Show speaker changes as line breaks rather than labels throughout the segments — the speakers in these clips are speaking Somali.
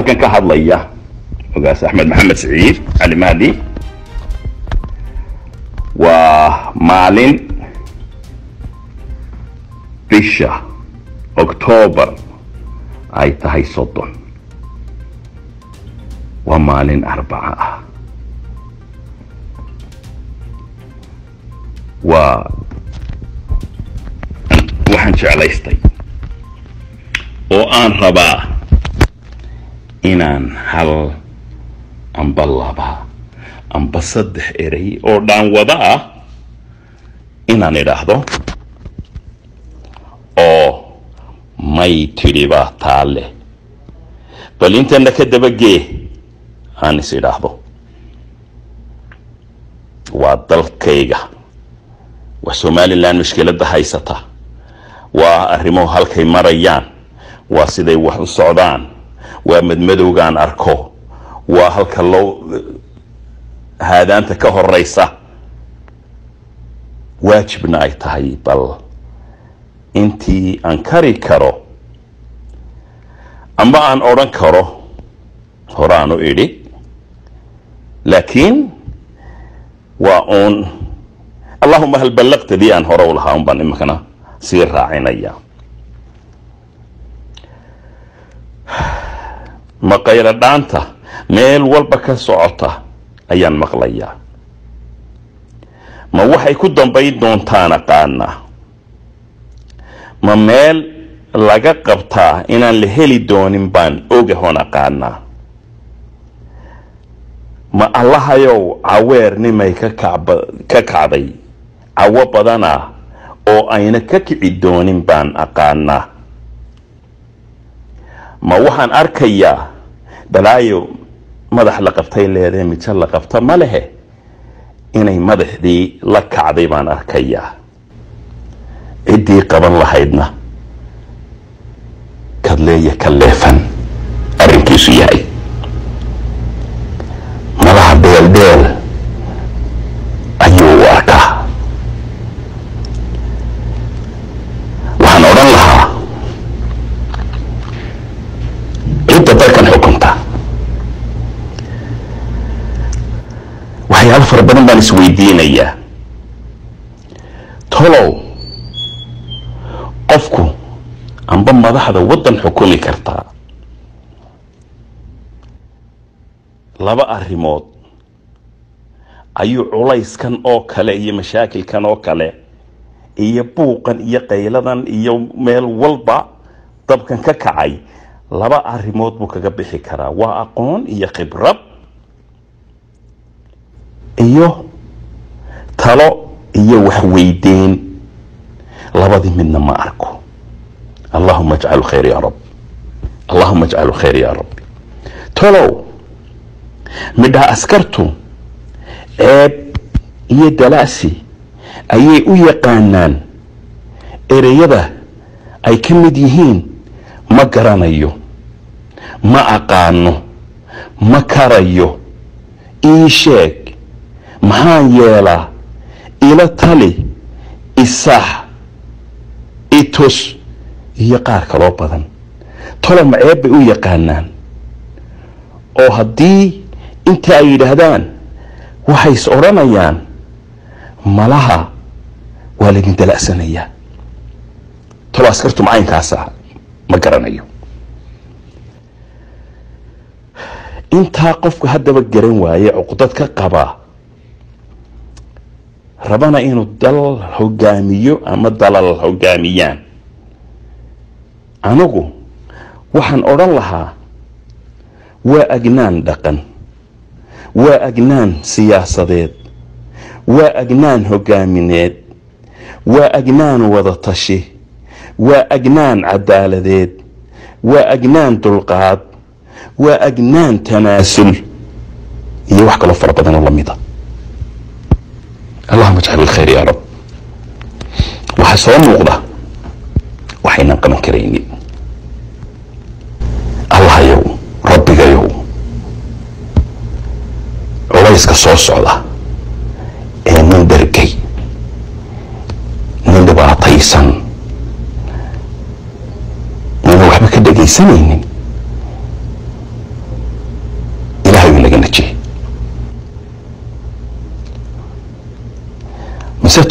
halkan ka hadlaya ogaas axmed maxamed siciid cali mahdi waa maalin bisha octoobar ay tahay soddon waa maalin arbaca ah waa waxaan jeclaystay oo aan rabaa inaan hal amba laba amba saddex erey oo dhaanwada ah inaan idhaahdo oo may tidhi baa taale bal intana ka dabagee aan is idhaahdo waa dalkayga waa somalilan mushkiladda haysata waa arrimuhu halkay marayaan waa siday wax u socdaan waa madmadowgaan arko waa halka loo haadaanta ka horeysa waajibna ay tahay bal intii aan kari karo amba aan odhan karo horaanu idhi laakiin waa uun allahuma hal ballaqtadii aan hore u lahaa un baan iminkana sii raacinaya maqaylo dhaanta meel walba ka socota ayaan maqlayaa ma waxay ku dambayn doontaan aqaanaa ma meel laga qabtaa inaan la heli doonin baan ogahon aqaanaa ma allahayow caweernimay ka kacba ka kacday cawo badana oo ayna ka kici doonin baan aqaanaa ma waxaan arkayaa balaayo madax la qabtay leedahe mijo la qabta ma lehe inay madaxdii la kacday baan arkayaa ciddii qaban lahaydna kadleeya ka leefan arrinkiisu yahay malaha dheeldheel ayuu u arkaa waxaan odhan lahaa cidda dalkan xukunta waxyaabo fara badan baan isweydiinayaa tolow qofku amba madaxda waddan xukumi kartaa laba arrimood ayuu culayskan oo kale iyo mashaakilkan oo kale iyo buuqan iyo qayladan iyo meel walba dabkan ka kacay laba arrimood buu kaga bixi karaa waa aqoon iyo khibrad iyo talo iyo waxweydeyn labadii midna ma arko allahuma ajcalu khayr ya rab allahuma ajcalu khayr ya rabbi tolow midhaa askartu ceeb iyo dalaasi ayay u yaqaanaan ereyada ay ka mid yihiin ma garanayo ma aqaano ma karayo ii sheeg maxaan yeelaa ila tali isax itus iyo qaar kaloo badan tolo maceeb bay u yaqaanaan oo haddii inta ay yidhaahdaan waxay is odhanayaan malaha waa laydin dala'sanayaa tolo askartu macaynkaasa ma garanayo intaa qofku haddaba garan waaye cuqdad ka qabaa rabana inuu dal hogaamiyo ama dalal hogaamiyaan anigu waxaan odhan lahaa waa agnaan dhaqan waa agnaan siyaasadeed waa agnaan hogaamineed waa agnaan wadatashi waa agnaan cadaaladeed waa agnaan dulqaad waa agnaan tanaasul iyo wax kaloo fara badanoo lamida allahuma ajcal ilkhayr yaa rab waxaa soo muuqda waxaynan qaban karaynin allahayow rabbigayow culayska soo socda ee nin dhergay nin dhibaataysan nina waxba ka dhegaysanaynin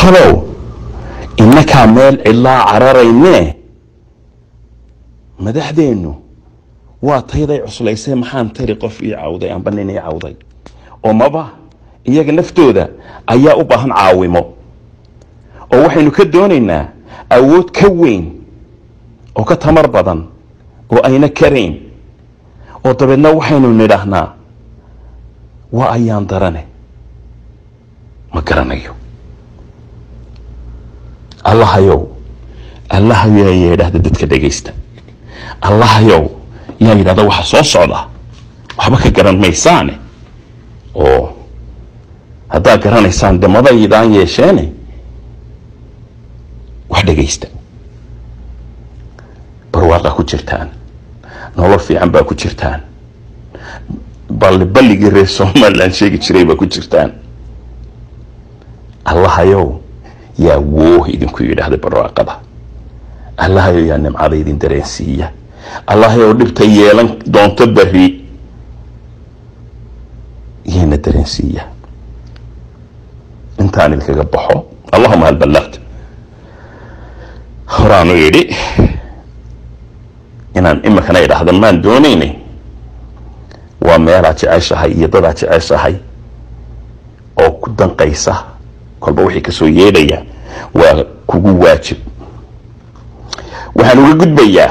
talow innakaa meel cidlaa cararaynee madaxdeennu waa tayday cuslaysay maxaan tari qof ii cawday amba nin ii cawday oo maba iyaga naftooda ayaa u baahan caawimo oo waxaynu ka doonaynaa awood ka weyn oo ka tamar badan oo ayna karayn oo dabeedna waxaynu nidhaahnaa waa ayaan darane ma garanayo allahayow allahayow yaa yidhaahda dadka dhegaysta allahayow yaa yidhahda waxa soo socda waxba ka garan maysaane oo haddaad garanaysaan de madaydaan yeesheene wax dhegaysta barwaaqaa ku jirtaan nolol fiican baa ku jirtaan balli balligii reer somalilan sheegi jiray baa ku jirtaan allahayow yaa wooh idinku yidhaahda barwaaqada allahayow yaa nimcada idin dareensiiya allahayow dhibta yeelan doonto beri yayna dareensiiya intaan idinkaga baxo allahuma hal ballaqt horaanu yidhi inaan imikana idhaahda maan doonaynay waa meelaad jeceshahay iyo dadaad jeceshahay oo ku danqaysa kolba wixii kasoo yeedhaya waa kugu waajib waxaan uga gudbayaa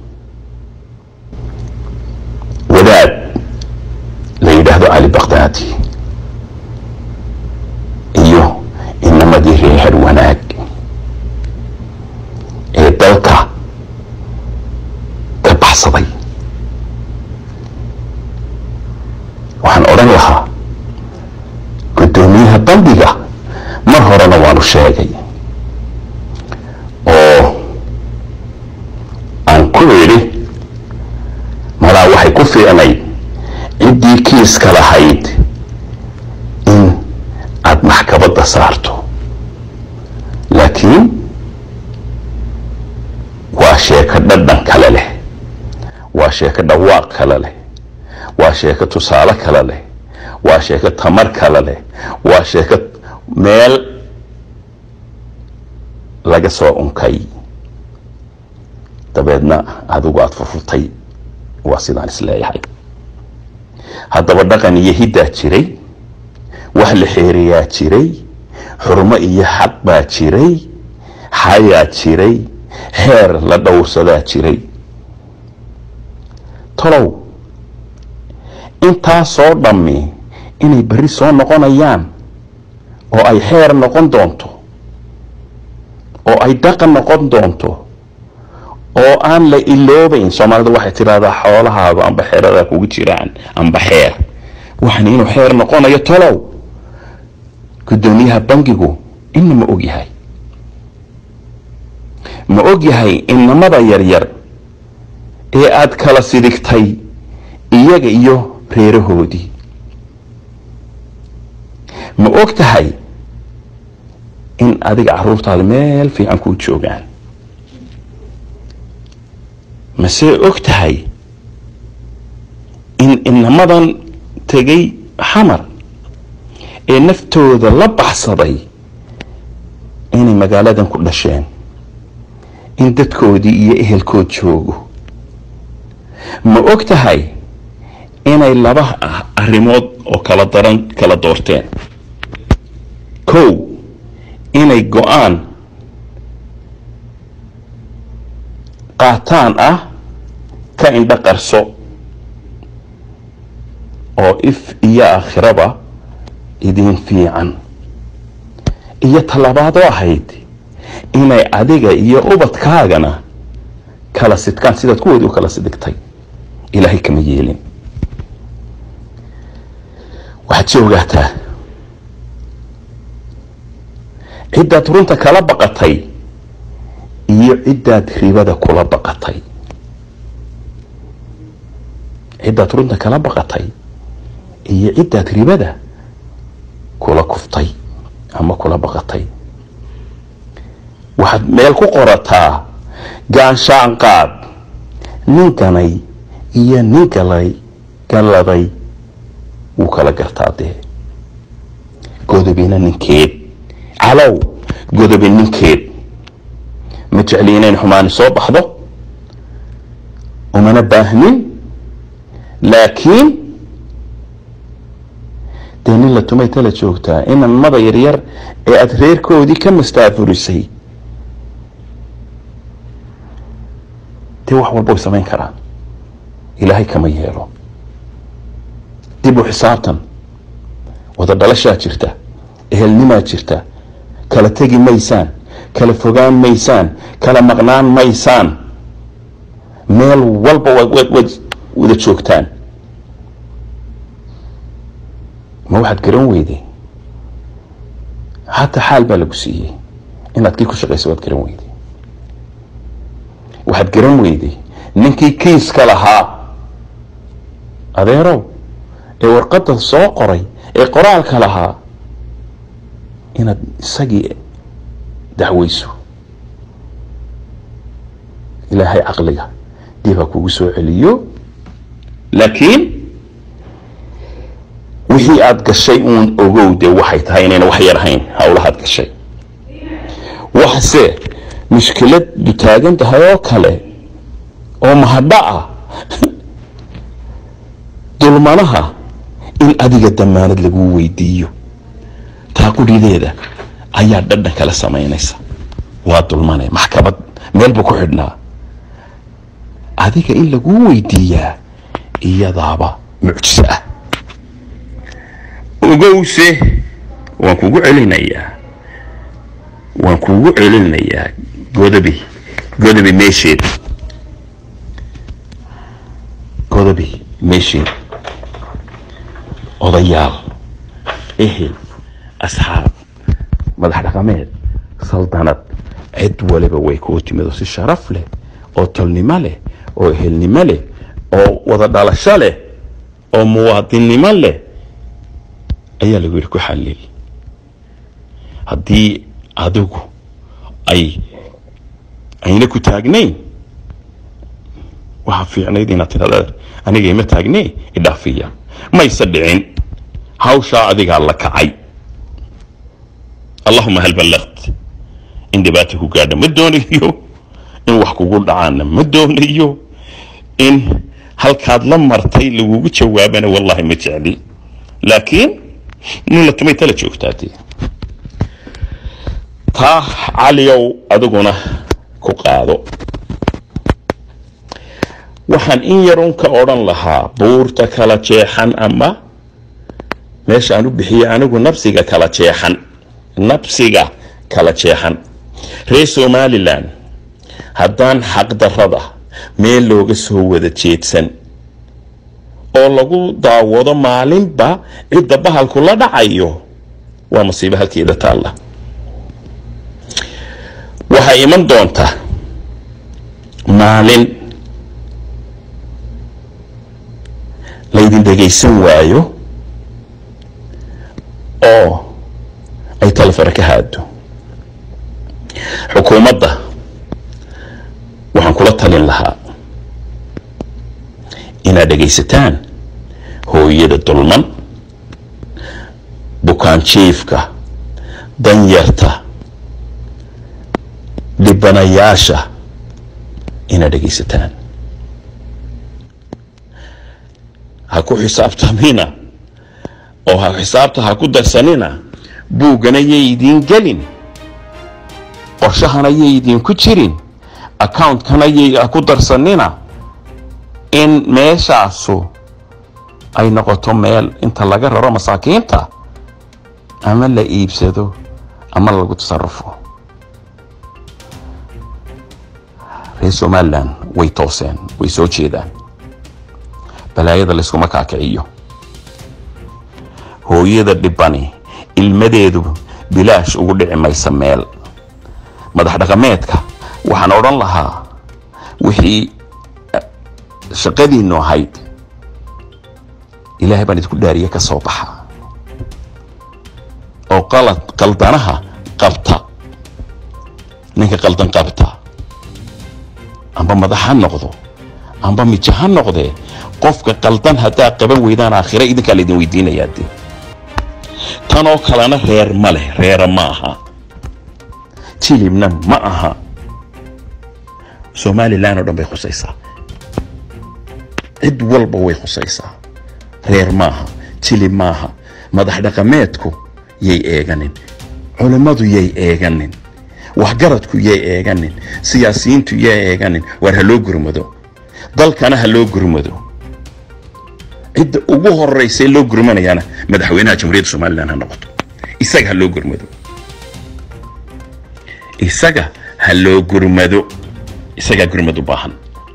wadaad la yidhaahdo cali bakdaadi iyo inamadii reehar wanaag ee dalka ka baxsaday waxaan odhan lahaa guddoomiyaha bandiga mar horena waanu sheegay oo aan ku idhi malaa waxay ku fiicnayd ciddii kiiska lahayd in aada maxkabadda saarto laakiin waa sheeko dhadhan kale leh waa sheeko dhawaaq kale leh waa sheeko tusaale kale leh waa sheeko tamar kale leh waa sheeko meel laga soo unkay dabeedna adigu aada furfurtay waa sidaan isleeyahay haddaba dhaqan iyo hiddaa jiray wax la xeeriyaa jiray xurmo iyo xaq baa jiray xayaa jiray heer la dhowrsadaa jiray tolow intaasoo dhammi inay berri soo noqonayaan oo ay xeer noqon doonto oo ay dhaqan noqon doonto oo aan la iloobayn soomaalida waxay tidhahdaa xoolahaadu amba xeeradaa kugu jiraan amba xeer waxan inuu xeer noqonayo tolow guddoomiyaha bangigu ina ma og yahay ma og yahay inamada yaryar ee aada kala sidigtay iyaga iyo reerahoodii ma og tahay in adiga caruurtaada meel fiican kuu joogaan mase og tahay in inamadan tegay xamar ee naftooda la baxsaday inay magaaladan ku dhasheen in dadkoodii iyo ehelkood joogo ma og tahay inay laba arrimood oo kala daran kala doorteen kow inay go-aan qaataan ah ka indho qarso oo if iyo aakhiraba idin fiican iyo tallabaadoo ahayd inay adiga iyo ubadkaagana kala sidkaan sidaad kuwoodii u kala sidigtay ilaahay kama yeelin waxaad si ogaataa ciddaad runta kala baqatay iyo ciddaad ribada kula baqatay ciddaad runta kala baqatay iyo ciddaad ribada kula kuftay ama kula baqatay waxaad meel ku qorataa gaanshaanqaad nin ganay iyo nin galay galladay wuu kala gartaa dee godobina ninkeed calow godobi ninkeed ma jecli inayn xumaani soo baxdo umana baahnin laakiin dee nin la tumay tala joogtaa inamada yaryar ee aada reerkoodii ka mastaafurisay dee wax walba way samayn karaan ilaahay kama yeelo dib u xisaabtan wada dhalashaa jirta ehelnimaa jirta kala tegi maysaan kala fogaan maysaan kala maqnaan maysaan meel walba waad wada joogtaan ma waxaad garan weyday hataa xaal baa lagu siiyey inaad kii ku shaqaysa waad garan weyday waxaad garan weyday ninkii kiiska lahaa adeerow ee warqadda soo qoray ee qoraalka lahaa inaad isagii dacweyso ilaahay caqliga dib ha kugu soo celiyo laakiin wixii aada gashay uun ogow dee waxay tahay inayna wax yar ahayn howlahaad gashay waxse mushkiladu taagan tahay oo kale oo mahadho ah dulmanaha in adiga damaanad lagu weydiiyo taa qudhideeda ayaa dhadhan kala samaynaysa waa dulmane maxkamad meel buu ku xidhnaa adiga in laguu weydiiyaa iyadaaba mucjiso ah ogowse waan kugu celinayaa waan kugu celinayaa godobi godobi meesheed godobi meesheed odayaal ehel asxaab madax dhaqameed saldanad cid waliba way kuu timido si sharaf leh oo tolnimo leh oo ehelnimo leh oo wada dhalasho leh oo muwaadinnimo leh ayaa lagu yidhi ku xallil haddii adigu ay ayna ku taagnayn waxaa fiicnayd inaad tidhahda aniga ima taagnee idhaafiya mayse dhicin hawshaa adigaa la kacay allahuma hal ballaqt in dhibaata ku gaadha ma doonayo in wax kugu dhacaana ma doonayo in halkaad la martay lagugu jawaabana wallahi ma jecli laakiin nin la tumay tala joogtaa dee taa caliyow adiguna ku qaado waxaan in yarun ka odhan lahaa buurta kala jeexan ama meesha aan u bixiyey anigu nabsiga kala jeexan nabsiga kala jeexan reer somalilan haddaan xaqdarrada meel looga soo wada jeedsan oo lagu daawado maalinba cidda bahalku la dhacayo waa masiibo halkeeda taalla waxaa iman doonta maalin laydin dhegaysan waayo oo ay talefare ka haado xukuumadda waxaan kula talin lahaa inaad dhegaysataan hooyada dulman bukaan jiifka danyarta dhibanayaasha inaad dhegaysataan ha ku xisaabtamina oo ha xisaabta ha ku darsanina buuggana yay idiin gelin qorshahana yay idinku jirin accountkana yay ha ku darsanina in meeshaasu ay noqoto meel inta laga raro masaakiinta ama la iibsado ama lagu tasarufo reer somalilan way tooseen way soo jeedaan balaayada layskuma kaakiciyo hooyada dhibani ilmadeedu bilaash ugu dhici maysa meel madax dhaqameedka waxaan odhan lahaa wixii shaqadiinnu ahayd ilaahay baan idinku dhaariye ka soo baxa oo qalad qaldanaha qabta ninka qaldan qabta amba madax ha noqdo amba mijo ha noqdee qofka qaldan haddaa qaban weydaan aakhira idinkaa laydin weydiinayaa dee tanoo kalena reer ma leh reera ma aha jilibna ma aha somalilan oo dhan bay khusaysaa cid walba way khusaysaa reer maaha jilib maaha madax dhaqameedku yay eeganin culimmadu yay eeganin waxgaradku yay eeganin siyaasiyiintu yay eeganin waar ha loo gurmado dalkana ha loo gurmado cidda ugu horeysa loo gurmanayana madaxweynaha jamhuuriyadda somalilan ha noqoto isaga ha loo gurmado isaga ha loo gurmado isagaa gurmad u baahan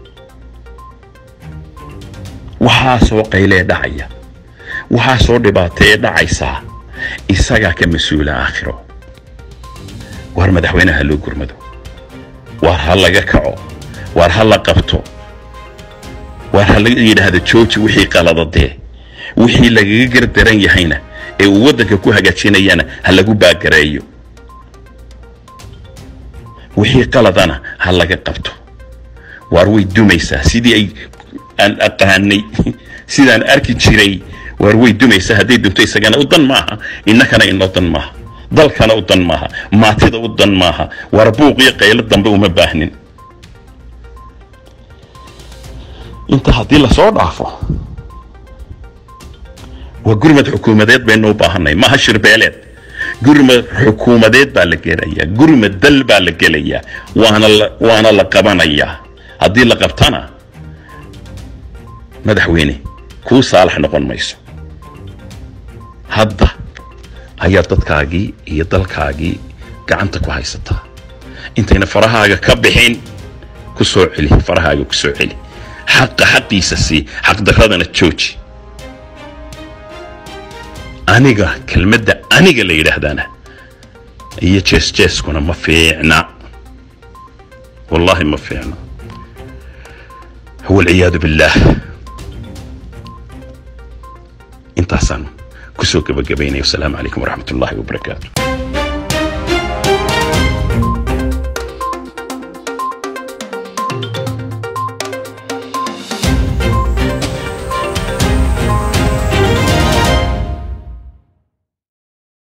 waxaasoo qaylee dhacaya waxaasoo dhibaatee dhacaysaa isagaa ka mas-uula aakhiro waar madaxweynaha ha loo gurmado waar ha laga kaco waar ha la qabto waar ha laga yidhaahdo jooji wixii qaladadee wixii lagaga gardaran yahayna ee uu waddanka ku hagaajinayana ha lagu baagareeyo wixii qaladana ha laga qabto waar way dumaysaa sidii ay aan aqaanay sidaan arki jiray waar way dumaysaa hadday dunto isagana u dan maaha innakana inoo dan maaha dalkana u dan maaha maatida u dan maaha waar buuq iyo qaylo dambe uma baahnin inta haddii lasoo dhaafo waa gurmad xukuumadeed baynu u baahanay maaha shirbeeleed gurmad xukuumadeed baa la gelayaa gurmad dal baa la gelayaa waana la waana la qabanayaa haddii la qabtana madaxweyne kuu saalax noqon mayso hadda ayaa dadkaagii iyo dalkaagii gacanta ku haysataa intayna farahaaga ka bixin ku soo celi farahaaga ku soo celi xaqa xaqiisa sii xaqdaradana jooji aniga kelmadda aniga la yidhaahdana iyo jees jeeskuna ma fiicna wallaahi ma fiicna walciyaadu billaah intaasaan kusoo gabagabaynaya wasalaamu calaykum waraxmat ullaahi wabarakaatu